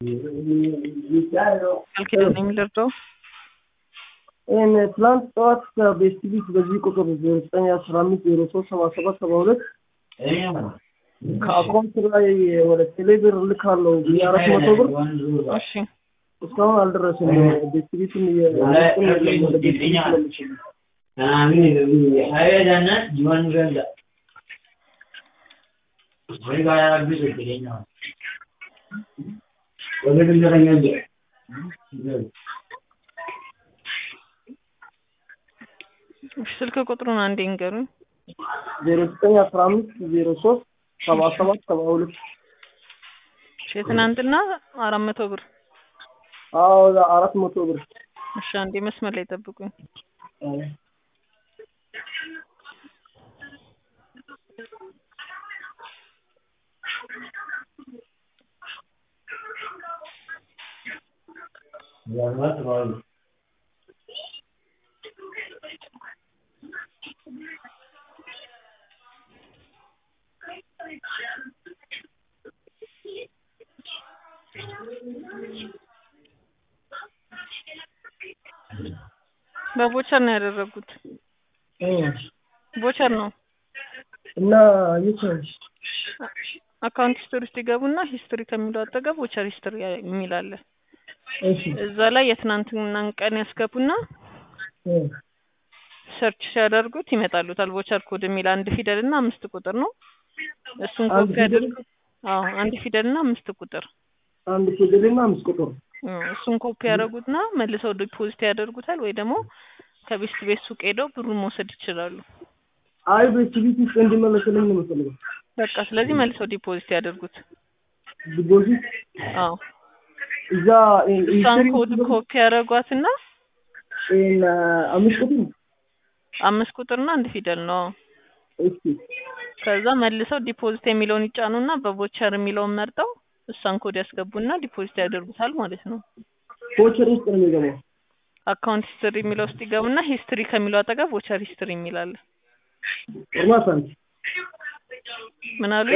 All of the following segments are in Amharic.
ቃል የሚደርሰው ይህን ትላንት ጠዋት ከቤስት ቢት በዚህ ቁጥር ዜሮ ዘጠኝ አስራ አምስት ዜሮ ሶስት ሰባ ሰባት ሰባ ሁለት ከአካውንት ላይ ወደ ቴሌብር ልካለው ብዬ አራት መቶ ብር እሺ እስካሁን አልደረስም። ቤስት ቢትም እየቁም የለም ወደ ቤስት ቢት ለምችል ስልክ ቁጥሩን አንዴ ንገሩኝ። ዜሮ ዘጠኝ አስራ አምስት ዜሮ ሶስት ሰባ ሰባት ሰባ ሁለት እሺ የትናንትና አራት መቶ ብር አዎ አራት መቶ ብር እሺ አንዴ መስመር ላይ ጠብቁኝ። በቦቸር ነው ያደረጉት። ቦቸር ነው እና የቻች አካውንት ሂስትሪ ውስጥ ይገቡና ሂስትሪ ከሚለው አጠገብ ቦቸር ሂስትሪ የሚል አለ። እሺ እዛ ላይ የትናንትናን ቀን ያስገቡና እ ሰርች ሲያደርጉት ይመጣሉታል። ቦቸር ኮድ የሚል አንድ ፊደል እና አምስት ቁጥር ነው። እሱን አንድ ኮፒ ፊደል? ያደርጉ። አዎ አንድ ፊደል እና አምስት ቁጥር አንድ ፊደልና አምስት ቁጥር እ እሱን ኮፒ ያደርጉትና መልሰው ዲፖዚት ያደርጉታል ወይ ደግሞ ከቤስት ቤት ሱቅ ሄደው ብሩን መውሰድ ይችላሉ። አይ ቤስት ቢት ውስጥ እንዲመለስልኝ ነው የምፈልገው። በቃ ስለዚህ መልሰው ዲፖዚት ያደርጉት። ዲፖዚት አዎ እዛ እሷን ኮድ ኮፒ ያደረጓትና ይሄን አምስት ቁጥር አምስት ቁጥርና አንድ ፊደል ነው። እሺ ከዛ መልሰው ዲፖዚት የሚለውን ይጫኑና በቮቸር የሚለውን መርጠው እሷን ኮድ ያስገቡና ዲፖዚት ያደርጉታል ማለት ነው። ቮቸር ውስጥ ነው የሚገባው። አካውንት ሂስትሪ የሚለው ውስጥ ይገቡና ሂስትሪ ከሚለው አጠገብ ቮቸር ሂስትሪ የሚላለ ፎርማት ምን አሉ?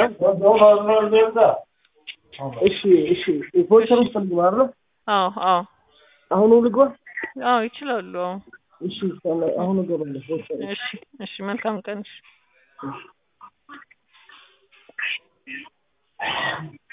እሺ እሺ ቮቸር ውስጥ ልግባ አይደል? አዎ አዎ አሁኑ ልግባ? አዎ ይችላሉ። አዎ እሺ አሁን እገባለሁ ቮቸር እሺ እሺ መልካም ቀን። እሺ